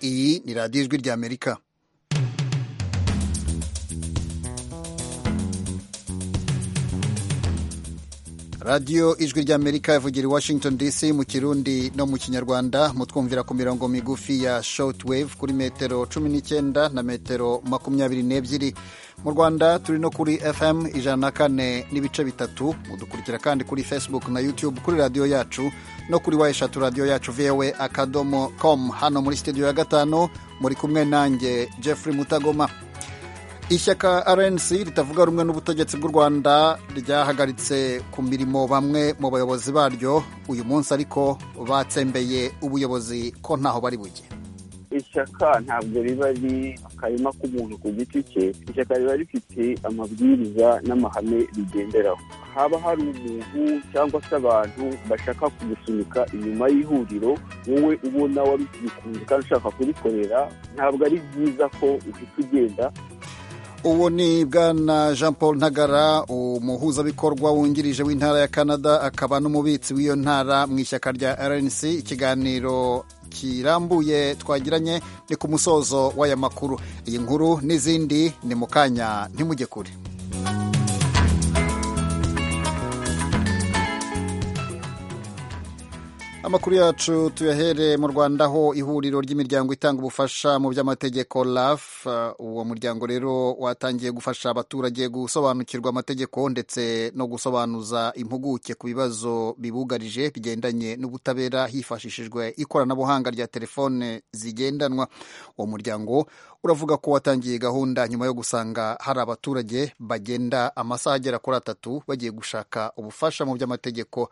iyi ni radiyo ijwi ry'amerika radiyo ijwi ry'amerika ivugira i washington dc mu kirundi no mu kinyarwanda mutwumvira ku mirongo migufi ya shortwave kuri metero cumi n'icyenda na metero makumyabiri n'ebyiri mu rwanda turi no kuri fm ijana na kane n'ibice bitatu mudukurikira kandi kuri facebook na youtube kuri radiyo yacu no kuri wa eshatu radiyo yacu vowe akadomo com hano muri sitidiyo ya gatanu muri kumwe nanjye jeffrey mutagoma ishyaka rnc ritavuga rumwe n'ubutegetsi bw'u rwanda ryahagaritse ku mirimo bamwe mu bayobozi baryo uyu munsi ariko batsembeye ubuyobozi ko ntaho bari bujye ishyaka ntabwo riba ari akarima k'umuntu ku giti cye ishyaka riba rifite amabwiriza n'amahame rigenderaho haba hari umuntu cyangwa se abantu bashaka kugusunika inyuma y'ihuriro wowe ubona wari ukibikunze kandi ushaka kurikorera ntabwo ari byiza ko uhita ugenda ubu ni bwana jean paul ntagara umuhuzabikorwa wungirije w'intara ya canada akaba n'umubitsi w'iyo ntara mu ishyaka rya rnc ikiganiro kirambuye twagiranye ni ku musozo w'aya makuru iyi nkuru n'izindi ni mu kanya ntimujye kure amakuru yacu tuyahere mu rwanda aho ihuriro ry'imiryango itanga ubufasha mu by'amategeko raf uwo muryango rero watangiye gufasha abaturage gusobanukirwa amategeko ndetse no gusobanuza impuguke ku bibazo bibugarije bigendanye n'ubutabera hifashishijwe ikoranabuhanga rya telefone zigendanwa uwo muryango uravuga ko watangiye gahunda nyuma yo gusanga hari abaturage bagenda amasaha agera kuri atatu bagiye gushaka ubufasha mu by'amategeko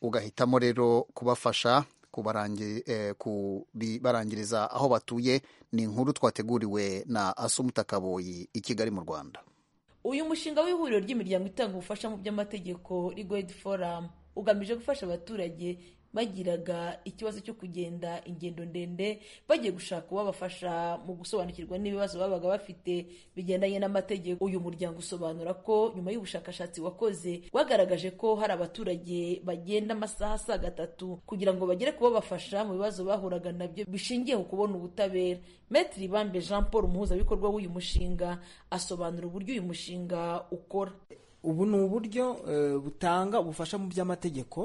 ugahitamo rero kubafasha kubarangiriza aho batuye ni inkuru twateguriwe na asumuta kaboyi i kigali mu rwanda uyu mushinga w'ihuriro ry'imiryango itanga ubufasha mu by'amategeko rigwedi foramu ugamije gufasha abaturage bagiraga ikibazo cyo kugenda ingendo ndende bagiye gushaka uwabafasha mu gusobanukirwa n'ibibazo babaga bafite bigendanye n'amategeko uyu muryango usobanura ko nyuma y'ubushakashatsi wakoze wagaragaje ko hari abaturage bagenda amasaha asaga atatu kugira ngo bagere kubabafasha mu bibazo bahuraga nabyo bishingiye ku kubona ubutabera metiri bambe jean paul umuhuzabikorwa w'uyu mushinga asobanura uburyo uyu mushinga ukora ubu ni uburyo butanga ubufasha mu by'amategeko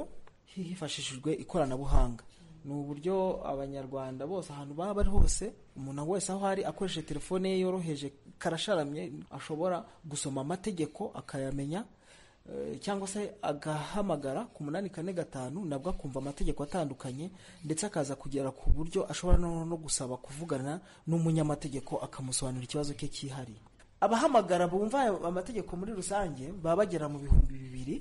hifashishijwe ikoranabuhanga ni uburyo abanyarwanda bose ahantu baba bari hose umuntu wese aho ari akoresheje telefone ye yoroheje karasharamye ashobora gusoma amategeko akayamenya cyangwa se agahamagara ku munani kane gatanu nabwo akumva amategeko atandukanye ndetse akaza kugera ku buryo ashobora no gusaba kuvugana n'umunyamategeko akamusobanurira ikibazo cye cyihariye abahamagara bumva amategeko muri rusange baba bagera mu bihumbi bibiri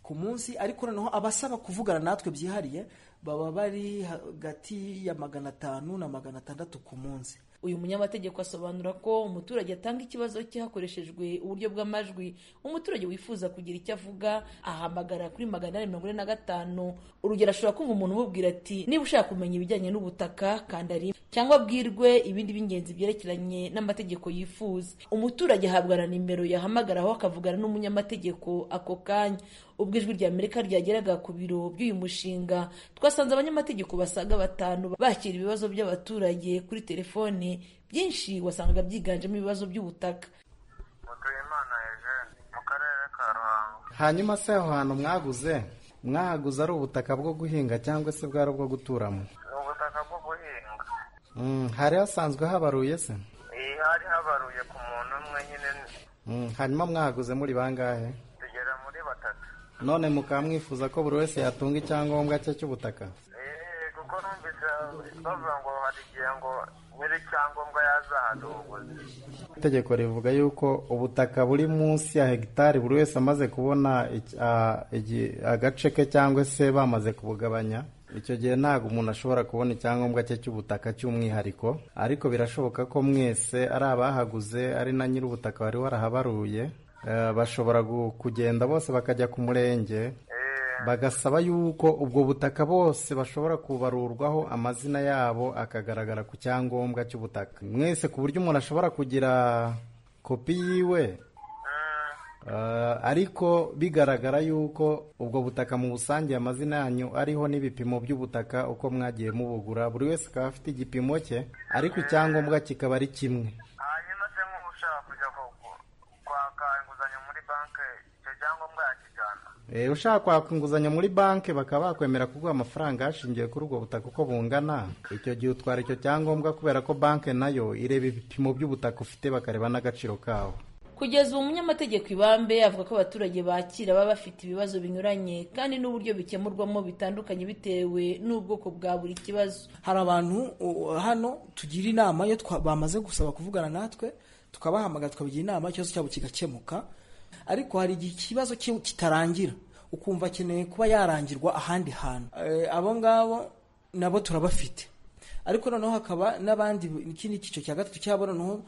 ku munsi ariko noneho abasaba kuvugana natwe byihariye baba bari hagati ya magana atanu na magana atandatu ku munsi uyu munyamategeko asobanura ko umuturage atanga ikibazo cye hakoreshejwe uburyo bw'amajwi umuturage wifuza kugira icyo avuga ahamagara kuri magana ane mirongo ine na gatanu urugero ashobora kumva umuntu umubwira ati niba ushaka kumenya ibijyanye n'ubutaka kanda rimwe cyangwa abwirwe ibindi by'ingenzi byerekeranye n'amategeko yifuza umuturage ahabwa na nimero yahamagaraho akavugana n'umunyamategeko ako kanya ubwo ijwi rya amerika ryageraga ku biro by'uyu mushinga twasanze abanyamategeko basaga batanu bakira ibibazo by'abaturage kuri telefone byinshi wasangaga byiganjemo ibibazo by'ubutaka hanyuma se aho hantu mwaguze mwahaguze ari ubutaka bwo guhinga cyangwa se bwari ubwo guturamo ubutaka bwo guhinga hari hasanzwe habaruye se hari habaruye ku muntu umwe nyine hanyuma mwahaguze muri bangahe tugera muri batatu none mukaba mwifuza ko buri wese yatunga icyangombwa cye cy'ubutaka kuko numvise bavuga ngo hari igihe ngo nyiri icyangombwa yazahaduguze itegeko rivuga yuko ubutaka buri munsi ya hegitari buri wese amaze kubona agace ke cyangwa se bamaze kubugabanya icyo gihe ntabwo umuntu ashobora kubona icyangombwa cye cy'ubutaka cy'umwihariko ariko birashoboka ko mwese ari abahaguze ari na nyir'ubutaka wari warahabaruye bashobora kugenda bose bakajya ku murenge bagasaba yuko ubwo butaka bose bashobora kubarurwaho amazina yabo akagaragara ku cyangombwa cy'ubutaka mwese ku buryo umuntu ashobora kugira kopi yiwe Eh, ariko bigaragara yuko ubwo butaka mu busange amazina yanyu ariho n'ibipimo by'ubutaka uko mwagiye mubugura buri wese akaba afite igipimo cye ariko icyangombwa kikaba ari kimwe hanyuma se nk'ubu ushaka kujya ku- ku- kwaka inguzanyo muri banki icyo cyangombwa yakijyana Eh, ushaka kwaka inguzanyo muri banki bakaba bakwemera kuguha amafaranga hashingiwe kuri ubwo butaka uko bungana icyo gihe utwara icyo cyangombwa kubera ko banki nayo ireba ibipimo by'ubutaka ufite bakareba n'agaciro kawo kugeza ubu umunyamategeko ibambe avuga ko abaturage bakira baba bafite ibibazo binyuranye kandi n'uburyo bikemurwamo bitandukanye bitewe n'ubwoko bwa buri kibazo hari abantu uh, hano tugira inama iyo twa- bamaze gusaba kuvugana natwe tukabahamagara tukabagira inama ikibazo cyabo kigakemuka ariko hari igihe ikibazo ki- kitarangira ukumva akeneye kuba yarangirwa ahandi hantu Eh, abo ngabo nabo turabafite ariko noneho hakaba n'abandi ikindi cyiciro cya gatatu cyabo noneho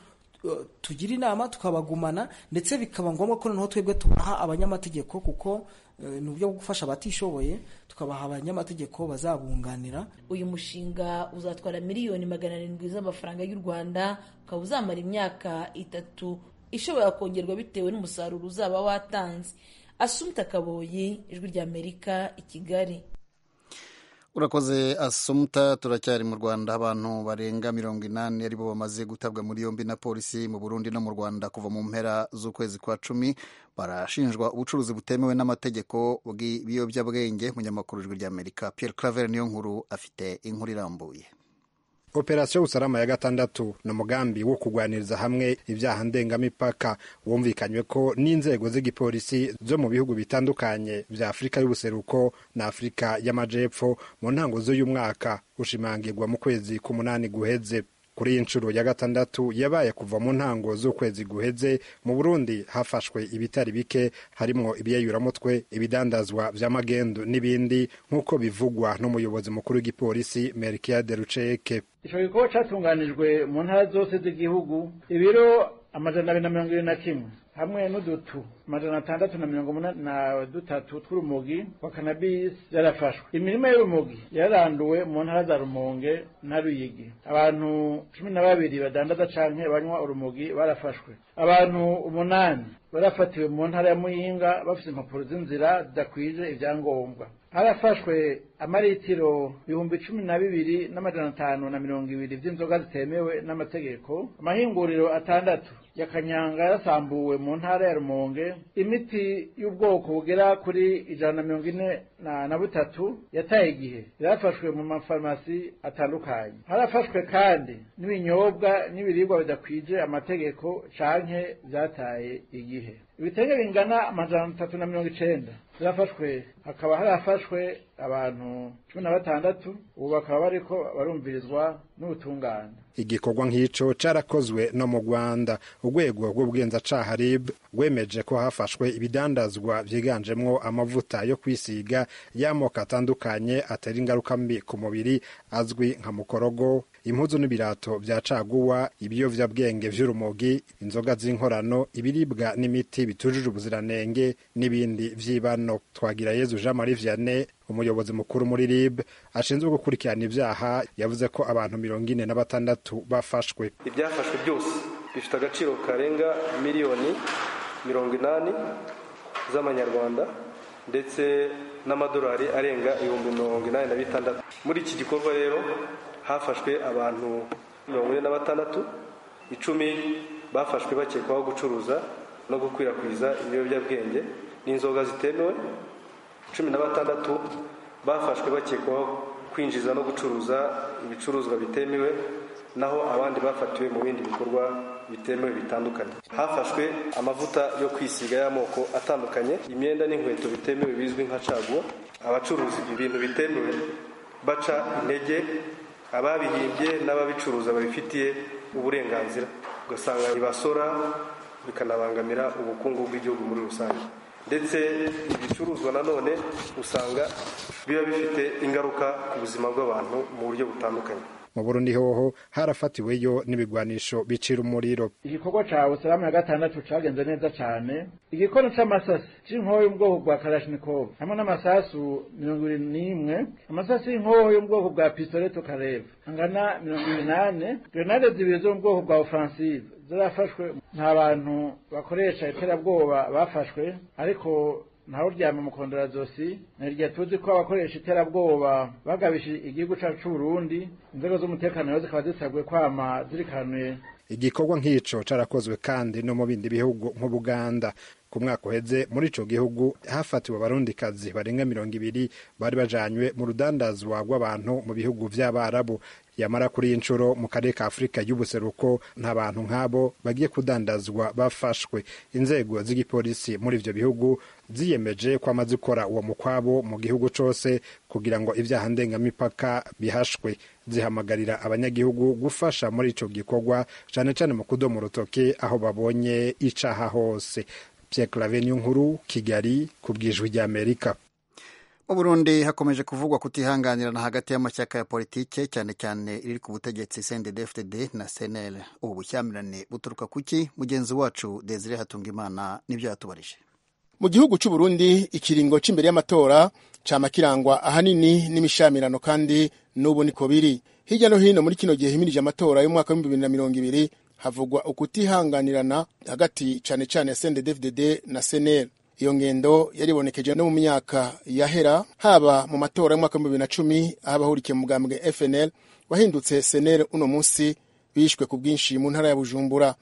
uh, tugira inama tukabagumana ndetse bikaba ngombwa ko noneho twebwe tubaha abanyamategeko kuko eh, ni uburyo bwo gufasha abatishoboye tukabaha abanyamategeko bazabunganira uyu mushinga uzatwara miliyoni magana arindwi z'amafaranga y'u rwanda ukaba uzamara imyaka itatu ishobora kongerwa bitewe n'umusaruro uzaba watanze asumta kaboyi ijwi ry'amerika i kigali urakoze asumta turacyari mu rwanda abantu barenga mirongo inani aribo bamaze gutabwa muri yombi na polisi mu burundi no mu rwanda kuva mu mpera z'ukwezi kwa cumi barashinjwa ubucuruzi butemewe n'amategeko bw'ibiyobyabwenge munyamakuru ijwi ry'amerika pierre claver niyo nkuru afite inkuru irambuye operasiyo usalama ya gatandatu ni umugambi wo kurwaniriza hamwe ibyaha ndengamipaka wumvikanywe ko n'inzego z'igipolisi zo mu bihugu bitandukanye bya afurika y'ubuseruko na afurika y'amajepfo mu ntango z'uyu mwaka ushimangirwa mu kwezi k'umunani guheze kuri iyi nshuro ya gatandatu yabaye kuva mu ntango z'ukwezi guheze mu burundi hafashwe ibitari bike harimwo ibyeyuramutwe ibidandazwa bya magendu n'ibindi nk'uko bivugwa n'umuyobozi mukuru w'igipolisi melkiade ruceke icyo gikorwa cyatunganijwe mu ntara zose z'igihugu ibiro amajana abiri na mirongo irindwi na kimwe hamwe n'udutu amajana atandatu na mirongo umunani na dutatu tw'urumogi wa kanabisi yarafashwe imirima y'urumogi yaranduwe mu ntara za rumonge na ruyigi abantu cumi na babiri badandaza canke banywa urumogi barafashwe abantu umunani barafatiwe mu ntara ya muyinga bafite impapuro z'inzira zidakwije ibyangombwa harafashwe amaritiro ibihumbi cumi na bibiri n'amajana atanu na mirongo ibiri vy'inzoga zitemewe n'amategeko amahinguriro atandatu ya kanyanga yasambuwe mu ntara ya rumonge imiti y'ubwoko bugera kuri ijana na mirongo ine na na butatu yataye igihe yarafashwe mu mafarumasi atandukanye harafashwe kandi n'ibinyobwa n'ibiribwa bidakwije amategeko canke vyataye igihe ibitenge bingana amajana atatu na mirongo icenda byafashwe hakaba harafashwe abantu cumi na batandatu ubu bakaba bariko barumvirizwa n'ubutungane igikorwa nk'ico carakozwe no mu rwanda urwego rw'ubugenzacyaha rib rwemeje ko hafashwe ibidandazwa vyiganjemwo amavuta yo kwisiga y'amoko atandukanye atera ingaruka mbi ku mubiri azwi nka mukorogo impuzu n'ibirato vya caguwa ibiyovyabwenge vy'urumogi inzoga z'inkorano ibiribwa n'imiti bitujuje ubuziranenge n'ibindi vy'ibano twagira yezu jean marie vianney umuyobozi mukuru muri rib ashinzwe gukurikirana ibyaha yavuze ko abantu mirongo ine na batandatu bafashwe ibyafashwe byose bifite agaciro karenga miliyoni mirongo inani z'amanyarwanda ndetse n'amadolari arenga ibihumbi mirongo inani na bitandatu muri iki gikorwa rero hafashwe abantu mirongo ine na batandatu icumi bafashwe bakekwaho gucuruza no gukwirakwiza ibiyobyabwenge n'inzoga zitemewe cumi na batandatu bafashwe bakekwaho kwinjiza no gucuruza ibicuruzwa bitemewe naho abandi bafatiwe mu bindi bikorwa bitemewe bitandukanye hafashwe amavuta yo kwisiga y'amoko atandukanye imyenda n'inkweto bitemewe bizwi nka caguwa abacuruza ibintu bitemewe baca intege ababihimbye n'ababicuruza babifitiye uburenganzira ugasanga ntibasora bikanabangamira ubukungu bw'igihugu muri rusange ndetse ibicuruzwa nanone usanga biba bifite ingaruka ku buzima bw'abantu mu buryo butandukanye mu burundi hoho harafatiweyo n'ibigwanisho bicira umuriro igikorwa ca usalamu ya gatandatu cagenze neza cane igikono c'amasasi c'inkoho y'ubwoko bwa karashinikovu hamwe n'amasasu mirongo ibiri n'imwe amasasu y'inkoho y'ubwoko bwa pistoleto kareva angana mirongo ibiri n'ane grenade zibiri zo mu bwoko bwa ofansive zarafashwe nta bantu bakoresha iterabwoba bafashwe ariko ntawe uryama mu kondorazosi ni iryo tuzi ko abakoresha iterabwoba bagabishije igihugu cyacu cy'uburundi inzego z'umutekano nazo zikaba zisabwe kwama zirikanuye igikorwa nk'ico carakozwe kandi no mu bindi bihugu nk'ubuganda ku mwaka uheze muri ico gihugu hafatiwe abarundikazi barenga mirongo ibiri bari bajanywe mu rudandazwa rw'abantu mu bihugu vy'abarabu yamara kuri iyi nshuro mu karere ka afurika y'ubuseruko nta bantu nk'abo bagiye kudandazwa bafashwe inzego z'igipolisi muri ivyo bihugu ziyemeje ko amaze gukora uwo mukwabo mu gihugu cose kugira ngo ivyaha ndengamipaka bihashwe zihamagarira abanyagihugu gufasha muri ico gikorwa cane cane mu kudoma urutoke aho babonye icaha hose Pierre Claveniyo nkuru Kigali ku bwijwi ry'Amerika mu burundi hakomeje kuvugwa kutihanganirana hagati y'amashyaka ya politike cyane cyane iri ku butegetsi cndfdd na cnl ubu bushyamirane buturuka kuki mugenzi wacu desire hatungimana nibyo yatubarije mu gihugu cy'uburundi ikiringo cy'imbere y'amatora cama kirangwa ahanini n'imishamirano kandi n'ubu niko biri hirya no hino muri kino gihe himirije amatora y'umwaka w'ibihumbi bibiri na mirongo ibiri havugwa ukutihanganirana hagati cyane cyane ya cndfdd na cnl iyo ngendo yaribonekeje no mu myaka yahera haba mu matora y'umwaka w'ibihumbi bibiri na cumi aho abahurikiye mu bwambwe fnl wahindutse senel uno munsi bishwe ku bwinshi mu ntara ya bujumbura mu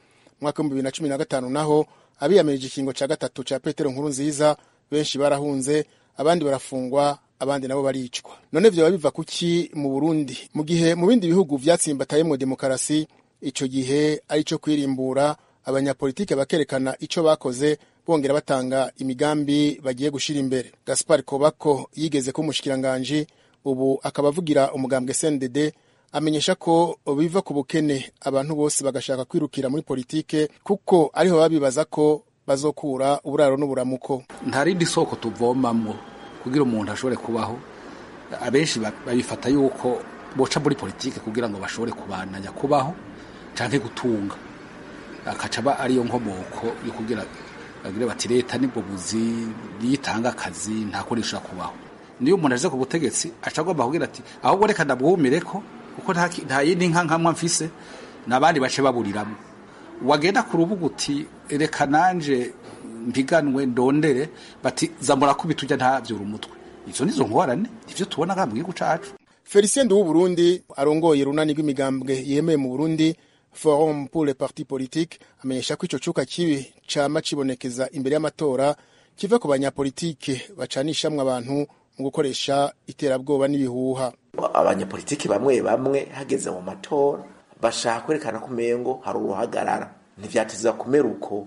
mwaka w'ibihumbi bibiri na cumi na gatanu naho abiyamirije ikingo cya gatatu cya petero nkuru nziza benshi barahunze abandi barafungwa abandi nabo baricwa none byaba biva kuki mu burundi mu gihe mu bindi bihugu byatsimbatayemo demokarasi icyo gihe ari cyo kwirimbura abanyapolitike bakerekana icyo bakoze bongera batanga imigambi bagiye gushyira imbere gaspar kobako yigeze ko umushikiranganji ubu akaba avugira umugambwe cndd amenyesha ko biva ku bukene abantu bose bagashaka kwirukira muri politike kuko ariho baba bibaza ko bazokura uburaro n'uburamuko ntarindi soko tuvomamwo kugira umuntu ashobore kubaho abenshi babifata yuko boca muri politike kugira ngo bashobore kubananya kubaho cyangwa gutunga akacaba ariyo nkomoko yo kugira bagira bati leta nibwo buzi yitanga akazi ntakoresha kubaho niyo umuntu aje ku butegetsi acagomba kugira ati ahubwo reka ndabwumire ko kuko nta yindi nka nkamwa mfise n'abandi bace baburiramo wagenda ku rubuga uti reka nanje mpiganwe ndondere bati zamura kubita ujya ntabyura umutwe izo nizo ngorane ibyo tubona nka mu gihugu cacu felicien w'u burundi arongoye urunani rw'imigambwe yemeye mu burundi forum pour les partis politiques amenyesha ko ico cuka kibi cama cibonekeza imbere y'amatora kiva ku banyapolitike bacanishamwe abantu mu gukoresha iterabwoba n'ibihuha abanyapolitiki bamwe bamwe hageze mu matora bashaka kwerekana ko umengo hari uruhagarara ntivyatiza kumera uko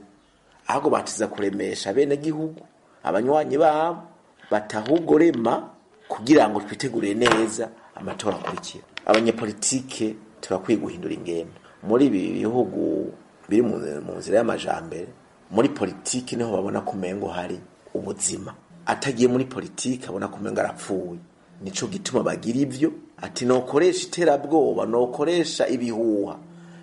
ahubwo batiza kuremesha bene gihugu abanywanyi babo bataha ugorema kugira ngo twitegurire neza amatora akurikira abanyapolitike turakwiye guhindura ingendo muri ibi bihugu biri mu nzira y'amajambere muri politiki niho babona ko umengo hari ubuzima atagiye muri politiki abona ko umengo arapfuye nico gituma bagira ivyo ati nokoresha iterabwoba nokoresha ibihuha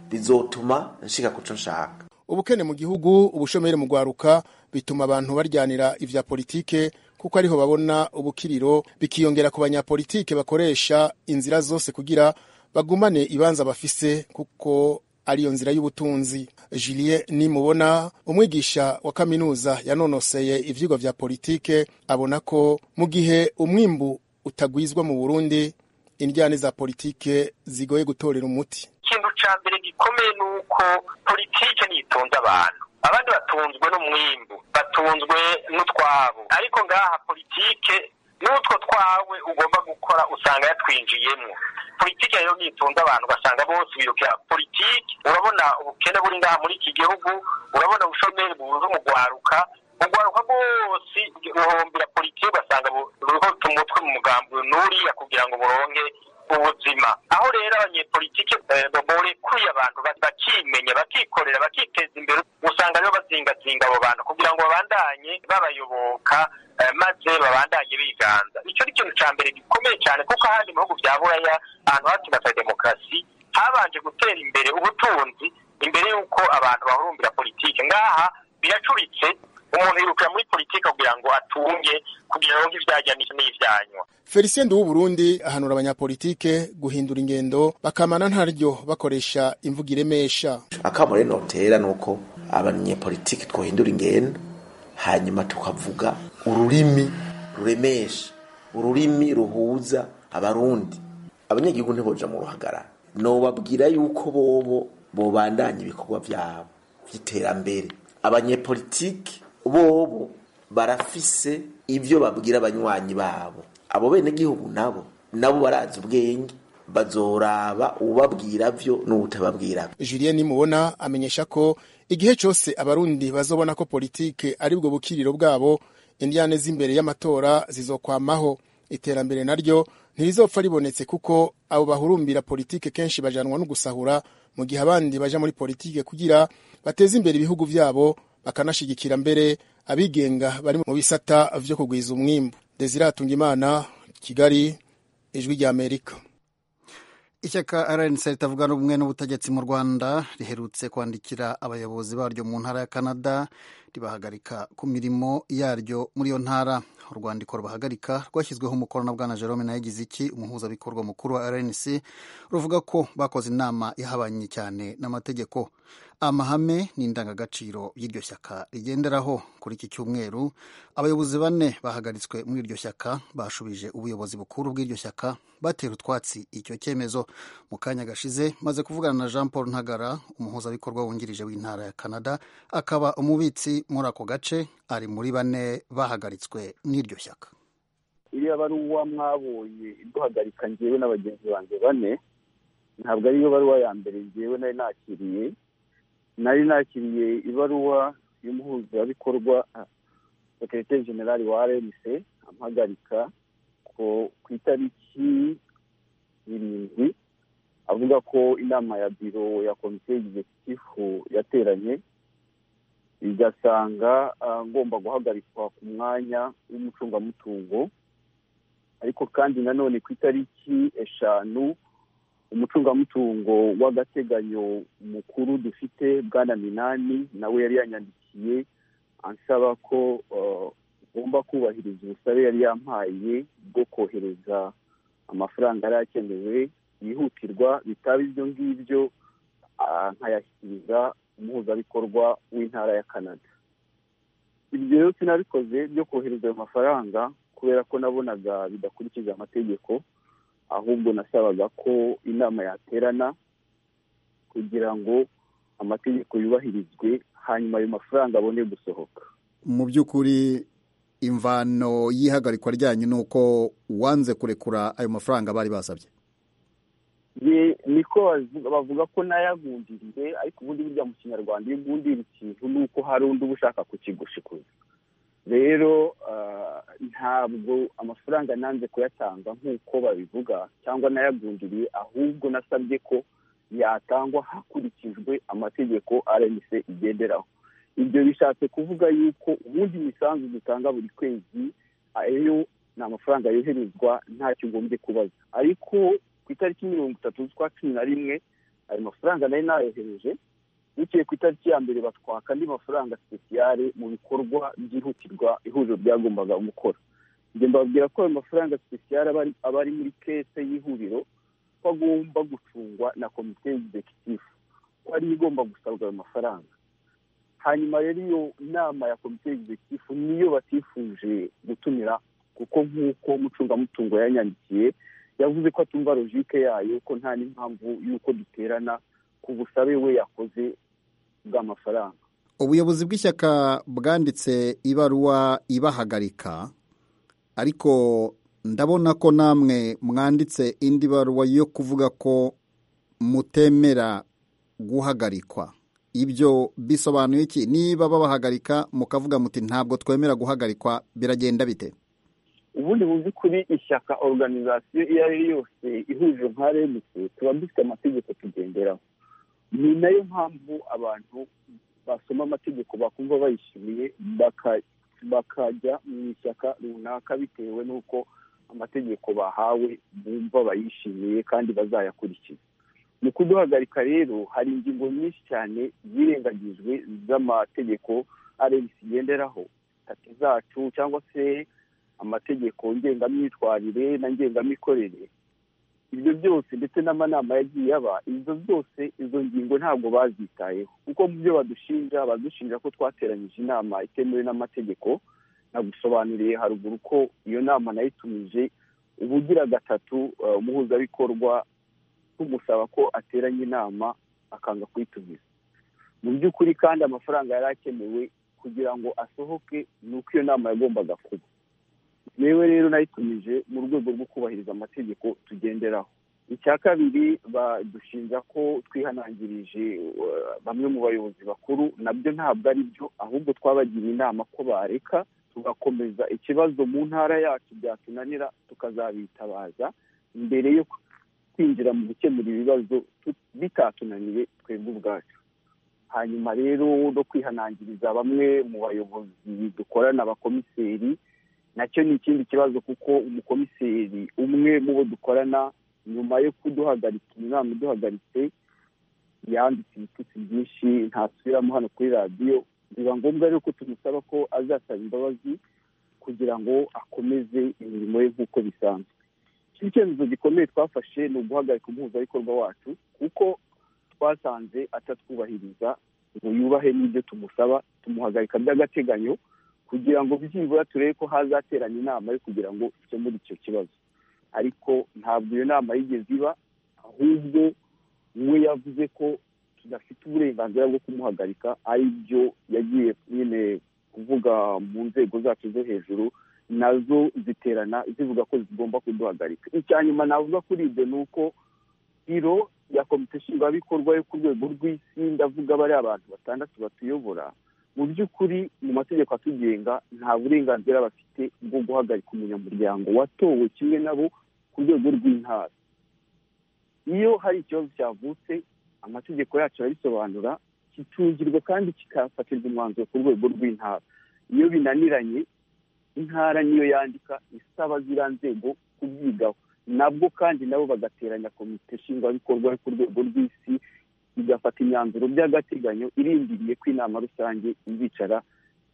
bizotuma nshika kuco nshaka ubukene mu gihugu ubushomeri mu gwaruka bituma abantu baryanira ivya politike kuko ariho babona ubukiriro bikiyongera ku banyapolitike bakoresha inzira zose kugira bagumane ibanza bafise kuko ariyo nzira y'ubutunzi julien nimubona umwigisha wa kaminuza yanonoseye ivyigwa vya politike abona ko mu gihe umwimbu utagwizwa mu burundi indyane za politike zigoye gutorera umuti ikintu ca mbere gikomeye ni uko politike niyitunze abantu abandi batunzwe n'umwimbu batunzwe n'utwabo ariko ngaha politike n'utwo twawe ugomba gukora usanga yatwinjiyemo politiki rero nitunze abantu ugasanga bose birukira politiki urabona ubukene buri ngaha muri iki gihugu urabona ubushomeri bubuze umugwaruka ugwaruka bwose ruhombera politiki ugasanga ruriho umutwe mu mugambi n'uriya kugira ngo buronke ubuzima aho rero abanyepolitike borekuye abantu bakimenya bakikorera bakiteza imbere usanga rero bazingazinga abo bantu kugira ngo babandanye babayoboka eh, maze babandanye biganza icyo ni ikintu cya mbere gikomeye cyane kuko ahandi mu bihugu bya buraya ahantu hatsinda demokarasi habanje gutera imbere ubutunzi imbere y'uko abantu bahurumbira politiki ngaha biracuritse umuntu yirukira muri politiki kugira ngo atunge kugira ngo ibyajya n'ibyanywa felicien w'uburundi ahanura abanyapolitike guhindura ingendo bakamana ntaryo bakoresha imvugo iremesha akamo rero notera ni uko abanyepolitiki twohindura ingendo hanyuma tukavuga ururimi ruremesha ururimi ruhuza abarundi abanyagihugu ntiboja mu ruhagarara nobabwira yuko bobo bobandanya ibikorwa byabo by'iterambere abanyepolitiki bobo barafise ibyo babwira abanywanyi babo abo benegihugu nabo nabo barazi ubwenge bazoraba ubabwira byo n'ubutababwira julien nimubona amenyesha ko igihe cyose abarundi bazobona ko politike ari bwo bukiriro bwabo indiyane z'imbere y'amatora zizokwamaho iterambere naryo ntirizopfa ribonetse kuko abo bahurumbira politike kenshi bajanwa no gusahura mu gihe abandi baja muri politike kugira bateze imbere ibihugu byabo bakanashigikira mbere abigenga bari mu bisata vyo kugwiza umwimbu desiratunga imana kigali ijwi rya amerika ishyaka rnc ritavuga rumwe n'ubutegetsi mu rwanda riherutse kwandikira abayobozi baryo mu ntara ya canada ribahagarika ku mirimo yaryo muri iyo ntara urwandiko rubahagarika rwashyizweho umukono na bwana jerome nayigiziki umuhuzabikorwa mukuru wa rnc ruvuga ko bakoze inama ihabanye cyane n'amategeko amahame n'indangagaciro y'iryo shyaka rigenderaho kuri iki cyumweru abayobozi bane bahagaritswe muri iryo shyaka bashubije ubuyobozi bukuru bw'iryo shyaka batera utwatsi icyo cyemezo mu kanya gashize maze kuvugana na jean paul ntagara umuhuzabikorwa wungirije w'intara ya canada akaba umubitsi muri ako gace ari muri bane bahagaritswe n'iryo shyaka iriya baruwa mwabonye iduhagarika ngewe na bagenzi banjye bane ntabwo ariyo baruwa ya mbere ngewe nari nakiriye nari nakiriye ibaruwa y'umuhuzabikorwa sekreteri generali wa rmc amuhagarika ko ku itariki irindwi avuga ko inama ya biro ya komisiyo y'egizekitifu yateranye igasanga ngomba guhagarikwa ku mwanya w'umucungamutungo ariko kandi nanone ku itariki eshanu umucungamutungo w'agateganyo mukuru dufite bwana minani nawe yari yanyandikiye ansaba ko ugomba kubahiriza ubusabe yari yampaye bwo kohereza amafaranga yari akenewe yihutirwa bitaba ibyo ngibyo nkayashyikiriza umuhuzabikorwa w'intara ya canada ibyo rero sinabikoze byo kohereza ayo mafaranga kubera ko nabonaga bidakurikije amategeko ahubwo nasabaga ko inama yaterana kugira ngo amategeko yubahirizwe hanyuma ayo mafaranga abone gusohoka mu by'ukuri imvano y'ihagarikwa ryanyu ni uko wanze kurekura ayo mafaranga bari basabye niko bavuga ko nayagundiriye ariko ubundi burya mu kinyarwanda iyo ugundira ikintu ni uko hari undi uba ushaka kukigoshikuza rero ntabwo amafaranga nanze kuyatanga nk'uko babivuga cyangwa nayagundiriye ahubwo nasabye ko yatangwa hakurikijwe amategeko rmc igenderaho ibyo bishatse kuvuga yuko ubundi imisanzu dutanga buri kwezi ayo ni amafaranga yoherezwa ntacyo ugombye kubaza ariko ku itariki mirongo itatu z'ukwa cumi na rimwe ayo mafaranga nayo nayohereje bukeye ku itariki ya mbere batwaka andi mafaranga sipesiyare mu bikorwa byihutirwa ihuriro ryagombaga gukora ibyo mbabwira ko ayo mafaranga sipesiyare aba ari muri kese y'ihuriro ko agomba gucungwa na komite y'egizekitifu ko ariyo igomba gusabwa ayo mafaranga hanyuma rero iyo nama ya komite y'egizekitifu niyo batifuje gutumira kuko nk'uko umucungamutungo yanyandikiye yavuze ko atumva logike yayo ko nta n'impamvu y'uko duterana ku busabe we yakoze bw'amafaranga ubuyobozi bw'ishyaka bwanditse ibaruwa ibahagarika ariko ndabona ko namwe mwanditse indi baruwa yo kuvuga ko mutemera guhagarikwa ibyo bisobanuye iki niba babahagarika mukavuga muti ntabwo twemera guhagarikwa biragenda bite ubundi mu by'ukuri ishyaka oruganizasiyo iyo ari yo yose ihuriro nka remc tuba dufite amategeko tugenderaho ni nayo mpamvu abantu basoma amategeko bakumva bayishimiye baka- bakajya mu ishyaka runaka bitewe n'uko amategeko bahawe bumva bayishimiye kandi bazayakurikiza mu kuduhagarika rero hari ingingo nyinshi cyane zirengagijwe z'amategeko arenga zigenderaho tati zacu cyangwa se amategeko ngengamyitwarire na ngengamikorere ibyo byose ndetse n'amanama yagiye aba izo zose izo ngingo ntabwo bazitayeho kuko mu byo badushinja badushinja ko twateranyije inama itemewe n'amategeko nagusobanuriye haruguru ko iyo nama nayitumije ubugira gatatu eh, umuhuzabikorwa tumusaba ko ateranya inama akanga kuyitumiza mu by'ukuri kandi amafaranga yari akenewe kugira ngo asohoke ni uko iyo nama yagombaga kuba yewe rero nayitumije mu rwego rwo kubahiriza amategeko tugenderaho icya kabiri badushinja ko twihanangirije eh, bamwe mu bayobozi bakuru nabyo ntabwo ari byo ahubwo twabagiriye inama ko bareka tugakomeza ikibazo mu ntara yacu byatunanira tukazabitabaza mbere yo kwinjira mu gukemura ibibazo tu- bitatunaniye twebwe ubwacu hanyuma rero no kwihanangiriza bamwe mu bayobozi dukorana abakomiseri nacyo ni ikindi kibazo kuko umukomiseri umwe mu bo dukorana nyuma yo kuduhagarika inama iduhagaritse yanditse ibitutsi byinshi ntasubiramo hano kuri radiyo biba ngombwa rero ko tumusaba ko azasaba imbabazi kugira ngo akomeze imirimo ye nk'uko bisanzwe ikindi cyemezo gikomeye twafashe ni uguhagarika umuhuzabikorwa wacu kuko twasanze atatwubahiriza ngo yubahe n'ibyo tumusaba tumuhagarika by'agateganyo kugira ngo byibura turebe ko hazaterana inama yo kugira ngo dukemure icyo kibazo ariko ntabwo iyo nama yigeze iba ahubwo we yavuze ko tudafite uburenganzira bwo kumuhagarika ari byo yagiye nyine kuvuga mu nzego zacu zo hejuru nazo ziterana zivuga ko zigomba kuduhagarika icya nyuma navuga kuri ibyo ni uko biro ya komite nshingwabikorwa yo ku rwego rw'isi ndavuga bariya abantu batandatu batuyobora mu by'ukuri mu mategeko atugenga nta burenganzira bafite bwo guhagarika umunyamuryango watowe kimwe nabo ku rwego rw'intara iyo hari ikibazo cyavutse amategeko yacu arabisobanura kitungirwa kandi kikafatirwa umwanzuro ku rwego rw'intara iyo binaniranye intara niyo yandika isaba ziriya nzego kubyigaho nabwo kandi nabo bagateranya komite nshingwabikorwa yo ku rwego rw'isi igafata imyanzuro by'agateganyo irindiriye ko inama rusange izicara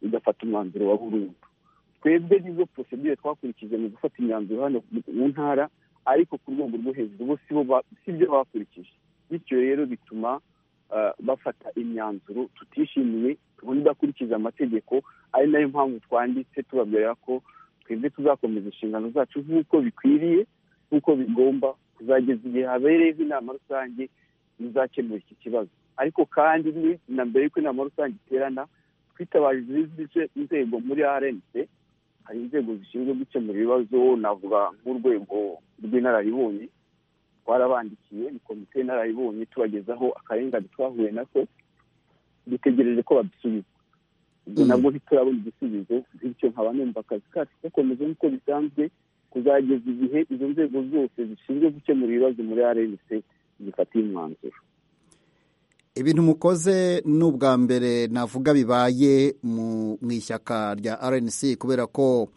igafata umwanzuro wa burundu twebwe nizo prosedure twakurikije mu gufata imyanzuro hano mu ntara ariko ku rwego rwo hejuru bo si bo ba- si byo bakurikije bityo rero bituma ah, bafata imyanzuro tutishimiye tubona idakurikiza amategeko ari nayo mpamvu twanditse tubabwira ko twebwe tuzakomeza inshingano zacu nk'uko bikwiriye nk'uko bigomba kuzageza igihe habereyeho inama rusange bizakemura iki kibazo ariko kandi ni- na mbere y'uko inama rusange iterana twitabaje izindi nze- nzego muri rnc hari inzego zishinzwe gukemura ibibazo navuga nk'urwego rw'inararibonye twarabandikiye ni komite y'inararibonye tubagezaho akarengane twahuye nako dutegereje ko badusubiza ubwo nabwo ntiturabona igisubizo bityo nkaba numva akazi kacu gakomeje nk'uko bisanzwe kuzageza igihe izo nzego zose zishinzwe gukemura ibibazo muri rnc zifatiye umwanzuro ibintu mukoze ni ubwa mbere navuga bibaye mu mu ishyaka rya rnc kubera ko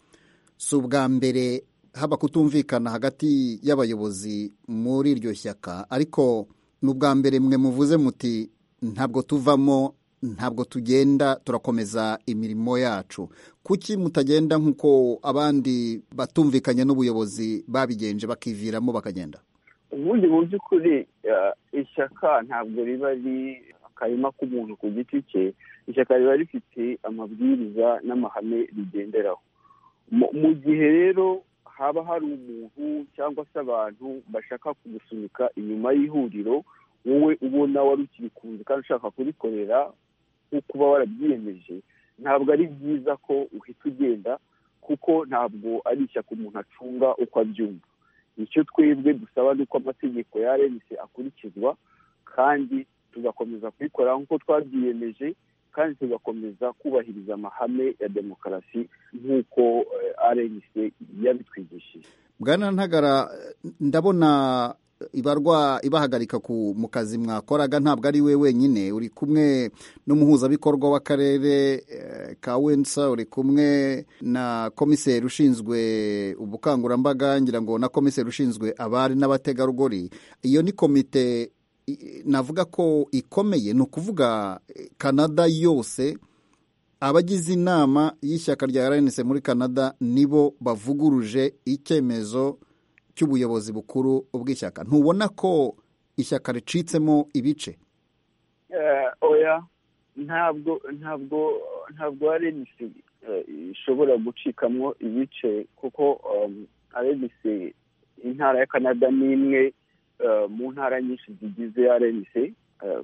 si ubwa mbere haba kutumvikana hagati y'abayobozi muri iryo shyaka ariko ni ubwa mbere mwe muvuze muti ntabwo tuvamo ntabwo tugenda turakomeza imirimo yacu kuki mutagenda nk'uko abandi batumvikanye n'ubuyobozi babigenje bakiviramo bakagenda ubundi mu by'ukuri eh, ishyaka ntabwo riba ari akarima k'umuntu ku giti cye ishyaka riba rifite amabwiriza n'amahame rigenderaho Mu- mu gihe rero haba hari umuntu cyangwa se abantu bashaka kugusunika inyuma y'ihuriro wowe ubona wari ukiri ku nzu kandi ushaka kurikorera nko kuba warabyiyemeje ntabwo ari byiza ko uhita ugenda kuko ntabwo ari ishyaka umuntu acunga uko abyumva icyo twebwe dusaba ni uko amategeko ya rnc akurikizwa kandi tugakomeza kubikora nk'uko twabyiyemeje kandi tugakomeza kubahiriza amahame ya demokarasi nk'uko rnc yabitwigishije bwana ntagara ndabona ibarwa ibahagarika ku mu kazi mwakoraga ntabwo ari we wenyine uri kumwe n'umuhuzabikorwa w'akarere eh, ka wensa uri kumwe na komiseri ushinzwe ubukangurambaga ngira ngo na komiseri ushinzwe abari n'abategarugori iyo ni komite i- navuga ko ikomeye ni ukuvuga eh, kanada yose abagize inama y'ishyaka rya rnc muri canada nibo bavuguruje icyemezo cy'ubuyobozi bukuru bw'ishyaka ntubona ko ishyaka ricitsemo ibice Eh, oya ntabwo ntabwo ntabwo rnc eh, ishobora gucikamo ibice kuko um, rnc intara ya canada ni imwe eh, mu ntara nyinshi zigize rnc eh,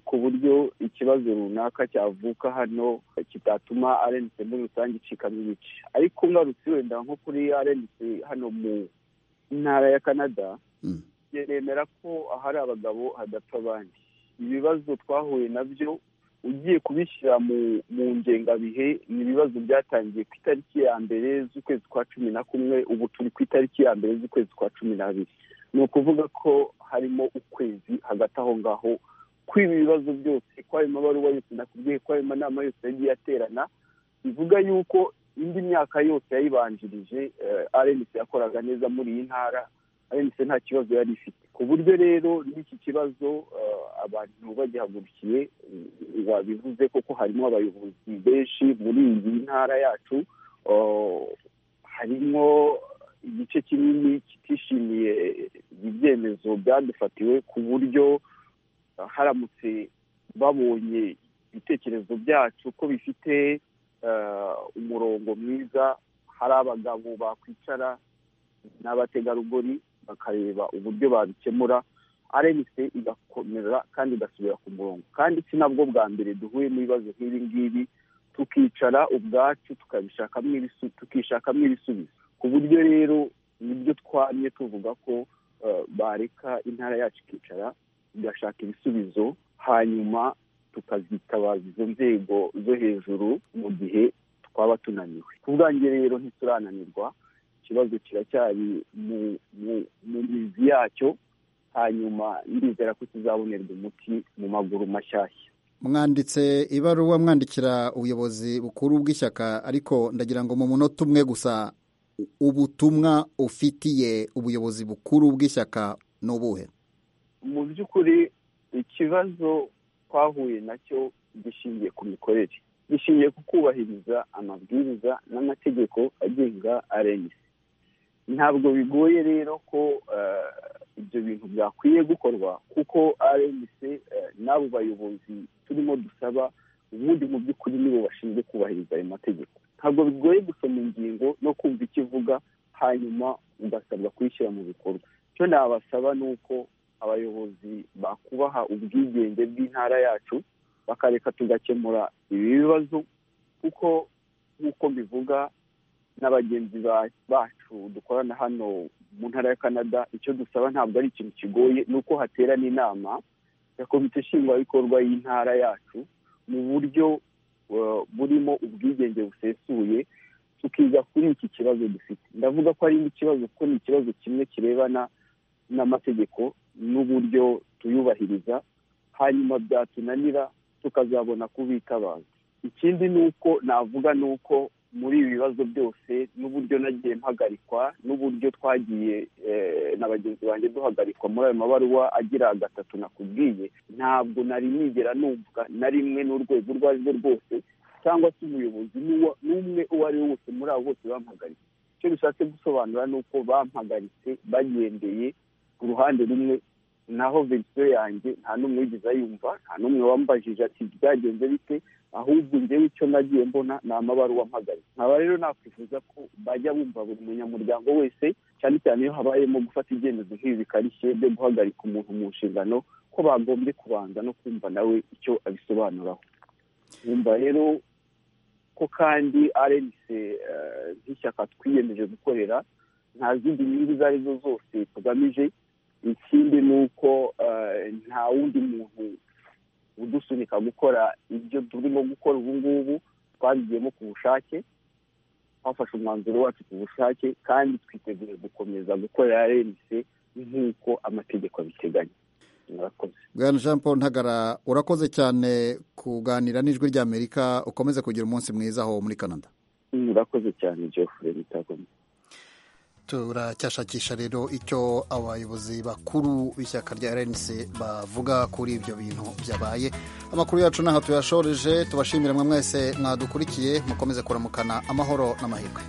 ku buryo ikibazo runaka cyavuka hano eh, kitatuma rnc muri rusange icikamo ibice ariko ngarutse wenda nko kuri rnc hano mu ntara ya canada nemera ko ahari abagabo hadapfa abandi ibibazo twahuye nabyo ugiye kubishyira mu mu ngengabihe ni ibibazo byatangiye ku itariki ya mbere z'ukwezi kwa cumi na kumwe ubu turi ku itariki ya mbere z'ukwezi kwa cumi n'abiri ni ukuvuga ko harimo ukwezi hagati aho ngaho kw'ibi bibazo byose kw'ayo mabaruwa yose nakubwiye kw'ayo manama yose yagiye aterana bivuga yuko indi myaka yose yayibanjirije eh, rnc yakoraga neza muri iyi ntara rnc nta kibazo yari ifite ku buryo rero n'iki kibazo eh, abantu bagihagurukiye eh, babivuze koko harimo abayobozi benshi muri iyi ntara yacu eh, harimo igice kinini kitishimiye ibyemezo byadufatiwe ku buryo eh, haramutse babonye ibitekerezo byacu ko bifite eh, umurongo mwiza hari abagabo bakwicara n'abategarugori bakareba uburyo babikemura rnc igakomera kandi igasubira ku murongo kandi si nabwo bwa mbere duhuye n'ibibazo nk'ibi ngibi tukicara ubwacu tukabishakamo ibisu- tukishakamo ibisubizo ku buryo rero nibyo twamye tuvuga ko eh, bareka intara yacu ikicara igashaka ibisubizo hanyuma tukazitabaza izo nzego zo hejuru mu gihe twaba tunaniwe ku bwanjye rero ntiturananirwa ikibazo kiracyari mu mu- mu mizi yacyo hanyuma ndizera ko kizabonerwa umuti mu maguru mashyashya mwanditse ibaruwa mwandikira ubuyobozi bukuru bw'ishyaka ariko ndagira ngo mu munota umwe gusa ubutumwa ufitiye ubuyobozi bukuru bw'ishyaka ni ubuhe mu by'ukuri ikibazo twahuye nacyo gishingiye ku mikorere gishingiye ku kubahiriza amabwiriza n'amategeko agenga rnc ntabwo bigoye rero ko eh, ibyo bintu byakwiye gukorwa kuko rnc eh, n'abo bayobozi turimo dusaba ubundi mu by'ukuri nibo bashinzwe kubahiriza ayo mategeko ntabwo bigoye gusoma ingingo no kumva icyo ivuga hanyuma ugasabwa kuyishyira mu bikorwa icyo nabasaba ni uko abayobozi bakubaha ubwigenge bw'intara yacu bakareka tugakemura ibi bibazo kuko nk'uko mbivuga na bagenzi ba- bacu dukorana hano mu ntara ya canada icyo dusaba ntabwo ari ikintu kigoye ni uko haterana inama ya komite nshingwabikorwa y'intara yacu mu buryo eh, burimo ubwigenge busesuye tukiga kuri iki kibazo dufite ndavuga ko ari ikibazo kuko ni ikibazo kimwe kirebana n'amategeko n'uburyo tuyubahiriza hanyuma byatunanira tukazabona kubitabaza ikindi ni uko navuga ni uko muri ibi bibazo byose n'uburyo nagiye mpagarikwa n'uburyo twagiye eh, na bagenzi banjye duhagarikwa muri ayo mabaruwa agira gatatu nakubwiye ntabwo nari nigera numva na rimwe n'urwego urwo ari rwo rwose cyangwa se umuyobozi n'uwa- n'umwe uwo ari we wese muri abo bose bampagaritse icyo bishatse gusobanura ni uko bampagaritse bagendeye ku ruhande rumwe naho verisiyo yanjye nta n'umwe wigeze ayumva nta n'umwe wambajije ati byagenze bite ahubwo njyewe icyo nagiye mbona ni amabaruwa mpagaritse nkaba rero nakwifuza ko bajya bumva buri munyamuryango wese cyane cyane iyo habayemo gufata ibyemezo nk'ibi bikarishye byo guhagarika umuntu mu nshingano ko bagombye kubanza no kumva nawe icyo abisobanuraho nkumva rero ko kandi rnc eh, nk'ishyaka twiyemeje gukorera nta zindi nyungu izo ari zo zose tugamije ikindi ni uko eh, nta wundi muntu udusunika gukora ibyo turimo gukora ubu ngubu twabigiyemo ku bushake twafashe umwanzuro wacu ku bushake kandi twiteguye gukomeza gukorera rmc nk'uko amategeko abiteganya murakoze bwana jean paul ntagara urakoze cyane kuganira n'ijwi ry'amerika ukomeze kugira umunsi mwiza aho muri canada murakoze cyane geoffrey bitagomba turacyashakisha rero icyo abayobozi bakuru b'ishyaka rya rnc bavuga kuri ibyo bintu byabaye amakuru yacu n'aha tuyashoreje tubashimira mwe mwese mwadukurikiye mukomeze kuramukana amahoro n'amahirwe